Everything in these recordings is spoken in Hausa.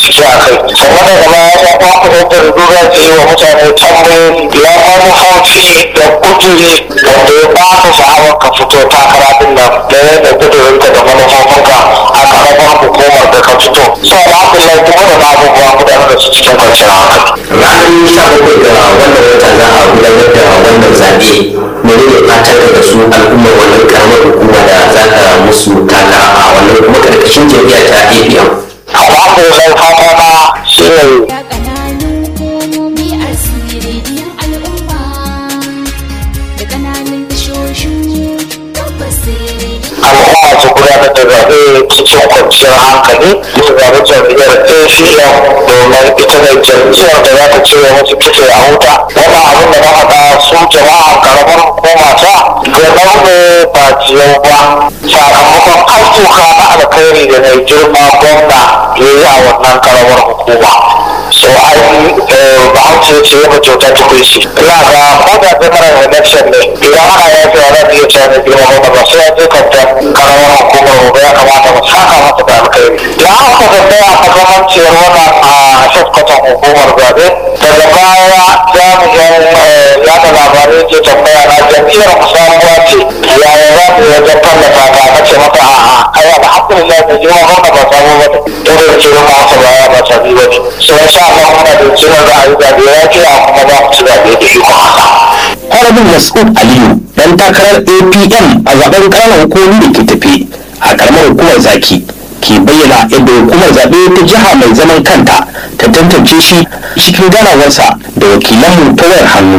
bincike a kai sannan daga baya ya ba ku da dogara ta yi wa mutane tambayoyi ya manufofi da kuduri wanda ya ba ka sha'awar ka fito takara din nan da ya da kudurinka da manufofinka a karamar hukumar da ka fito so alhamdulillah kuma da na abubuwa gudanar da su cikin kwanciyar hankali ranar sha bakwai ga wannan wata za a gudanar da wannan zaɓe menene fatan da su al'ummar wannan karamar hukuma da za ka musu taka a wannan kuma karkashin jam'iyyar ta apm alhamdulillah fata na shi ne Ya ƙananun hukumomi a sirriyar al'umma da ƙananan tashoshin tabbas al'umma su gudanar da zaɓe cikin kwanciyar hankali su zaɓi jam'iyyar ACM domin ita ne jam'iyyar da za ta cire musu kitse a wuta wannan abin da na faɗa su jama'a karamar hukuma ta ga ne ba ciyau ba sakamakon ayyuka na alkhairi da mai girma gwamna ya yi a wannan karamar hukuma so ai ba an ce ce ya mace ta tukui shi ina ga ko da general election ne idan ana ya fi ana iya cewa ne girma gwamna ba sai ya je kanta karamar hukumar gobe ya kamata mu saka masa da alkhairi da aka tambaya a makamanciyar wannan a shafkatan hukumar zaɓe daga baya jami'in yada labarai ke tambaya na jam'iyyar musamuwa ce yaya za mu wajen tallata ta na ce mata a'a ai alhamdulillah da girma gwamna ba samu ba ne irin kirin masa baya ba sabi ba ne sai sha Allah muna da kiran ra'ayi zaɓe ya ce a kuma za mu ci zaɓe da shi kuma haka. Honorable Mas'ud Aliyu dan takarar APM a zaben ƙananan hukumomi da ke tafe a ƙaramar hukumar zaki ke bayyana yadda hukumar zaɓe ta jiha mai zaman kanta ta tantance shi cikin ganawarsa da wakilanmu ta wayar hannu.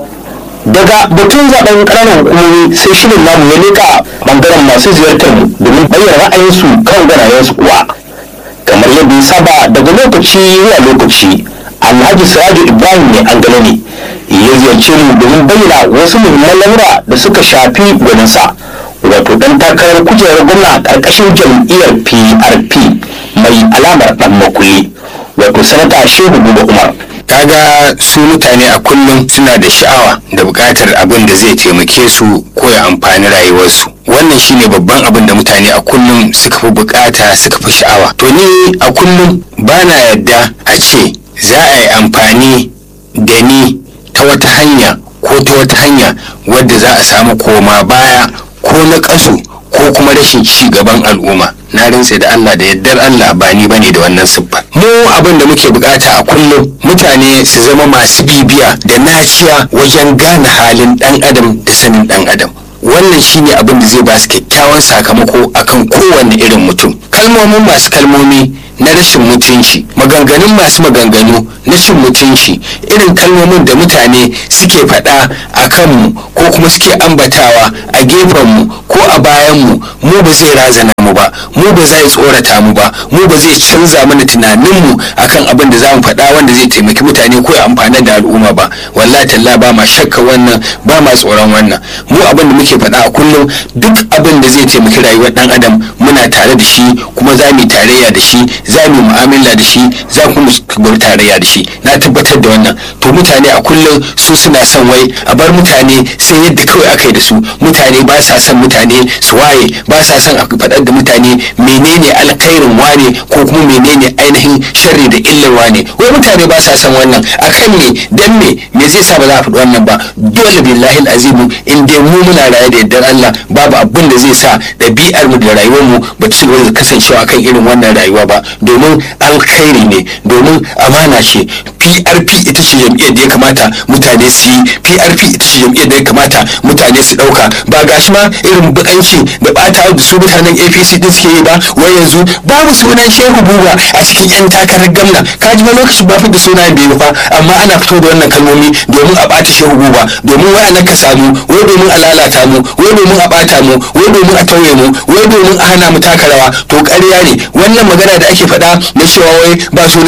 Daga batun zaben ƙananan hukumomi sai shirin namu ya leƙa bangaren masu ziyartar mu domin bayyana ra'ayinsu kan ganayensu kuwa. Kamar yadda ya saba daga lokaci zuwa lokaci Alhaji Siraju Ibrahim ne an gano ne ya ziyarce mu domin bayyana wasu muhimman lamura da suka shafi gwaninsa wato dan takarar kujerar gwamna karkashin jam'iyyar PRP mai alamar dan makuli wato sanata Shehu Buba Umar kaga su mutane a kullum suna da sha'awa da buƙatar abin da zai taimake su ko ya amfani rayuwarsu wannan shine babban abin da mutane a kullum suka fi buƙata suka fi sha'awa to ni a kullum ba na yadda a ce za a yi amfani da ni ta wata hanya ko ta wata hanya wadda za a samu koma baya ko na ƙasu ko kuma rashin ci gaban al'umma na rintse da Allah da yaddar Allah ba ni bane da wannan siffa mu abin da muke bukata a kullum mutane su zama masu bibiya da naciya wajen gane halin dan adam da sanin dan adam wannan shine abin da zai ba su kyakkyawan sakamako akan kowanne irin mutum kalmomin masu kalmomi na rashin mutunci maganganun masu maganganu na cin mutunci irin kalmomin da mutane suke faɗa a kanmu ko kuma suke ambatawa a gefenmu ko a bayanmu mu ba zai razana mu ba mu ba zai tsorata mu ba mu ba zai canza mana tunaninmu akan abin da za mu faɗa wanda zai taimaki mutane ko ya amfana da al'umma ba wallahi talla ba ma shakka wannan ba ma tsoron wannan mu abin da muke faɗa a kullum duk abin da zai taimaki rayuwar ɗan adam muna tare da shi kuma za mu yi tarayya da shi za mu yi mu'amala da shi za mu mu tarayya da shi na tabbatar da wannan to mutane a kullum su suna son wai a bar mutane sai yadda kawai aka yi da su mutane ba sa son mutane su waye ba sa son a faɗar da mutane menene alkhairin wane ko kuma menene ainihin sharri da illar wane wai mutane ba sa son wannan akan ne dan me me zai sa ba za a faɗi wannan ba dole billahi azimu in dai mu muna raye da yardar Allah babu abin da zai sa ɗabi'ar mu da rayuwar mu ba ta cigaba da kasancewa kan irin wannan rayuwa ba domin alkhairi ne domin amana ce PRP ita ce jam'iyyar da ya kamata mutane su yi PRP ita ce jam'iyyar da ya kamata mutane su ɗauka ba gashi ma irin bukanci da ɓata da su mutanen APC din suke yi ba wai yanzu babu sunan Shehu Buba a cikin 'yan takarar gamna ka ji ma lokacin ba da sunayen bai fa amma ana fito da wannan kalmomi domin a ɓata Shehu Buba domin wai a nakasa mu wai domin a lalata mu wai domin a ɓata mu wai domin a tauye mu wai domin a hana mu taka rawa to ƙarya ne wannan magana da ake faɗa na cewa wai ba sunan Shehu Buba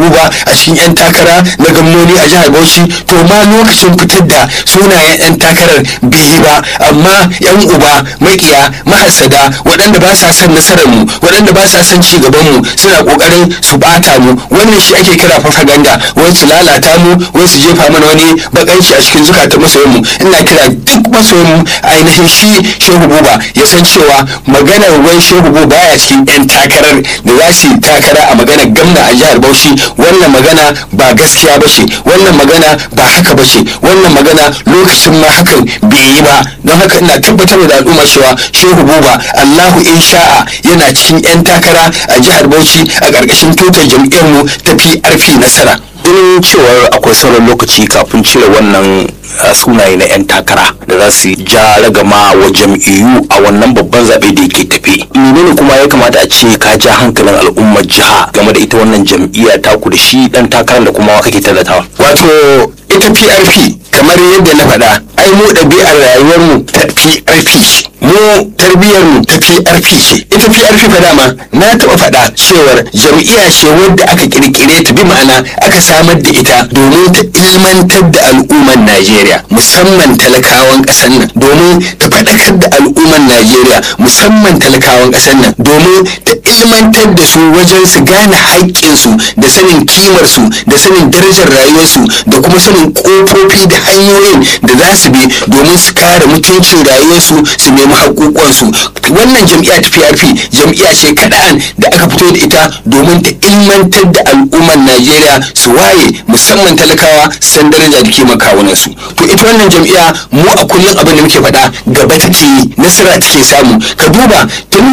buba a cikin 'yan takara na gwamnoni a jihar bauchi to ma lokacin fitar da sunayen 'yan takarar bai yi ba amma 'yan uba makiya mahasada waɗanda ba sa son nasarar mu waɗanda ba sa son ci gaban mu suna ƙoƙarin su bata mu wannan shi ake kira propaganda wai su lalata mu wai su jefa mana wani bakanci a cikin zukatan masoyan mu ina kira duk masoyan mu ainihin shi shehu buba ya san cewa maganar wai shehu buba baya cikin 'yan takarar da za su yi takara a maganar gamna a jihar bauchi wannan magana ba gaskiya ba ce wannan magana ba haka ba ce wannan magana lokacin ma hakan bai yi ba don haka ina tabbatar da al'umma cewa shehu buba allahu in sha'a yana cikin 'yan takara a jihar bauchi a ƙarƙashin tutar jam'iyyarmu ta prp nasara ganin cewar akwai sauran lokaci kafin cire wannan uh, sunaye na 'yan takara da za su ja ragama wa jam'iyyu a wannan babban zaɓe da yake tafe menene kuma ya kamata a ce ka ja hankalin al'ummar jiha game da ita wannan jam'iyya taku da shi dan takarar da kuma kake tallatawa wato ita prp kamar yadda na faɗa ai mu ɗabi'ar rayuwarmu ta prp ce mu tarbiyyarmu ta prp ce ita prp fa dama na taɓa faɗa cewar jam'iyya ce wadda aka ƙirƙire ta bi ma'ana aka samar da ita domin ta ilmantar da al'ummar najeriya musamman talakawan ƙasar nan domin ta faɗakar da al'ummar najeriya musamman talakawan ƙasar nan domin ta ilmantar da su wajen su gane haƙƙinsu da sanin kimarsu da sanin darajar rayuwarsu da kuma sanin ƙofofi da hanyoyin da za su bi domin su kare mutuncin rayuwarsu su nemi haƙoƙonsu wannan jam'iyya ta PRP jam'iyya ce kaɗan da aka fito da ita domin ta ilmantar da al'ummar Najeriya su waye musamman talakawa san daraja da kima kawunansu to ita wannan jam'iyya mu a kullum abin da muke faɗa gaba take yi nasara take samu ka duba tun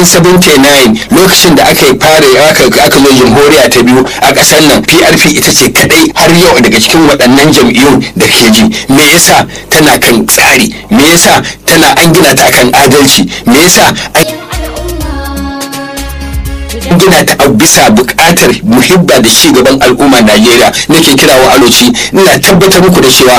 1979 lokacin da aka fara aka aka zo jamhuriya ta biyu a ƙasar nan PRP ita ce kadai har yau daga cikin waɗannan jam'iyyun da ke ji me yasa tana kan tsari me yasa tana an gina ta akan adalci me yasa an gina ta a bisa buƙatar muhibba da ci gaban al'umma Najeriya nake kira wa aloci ina tabbatar muku da cewa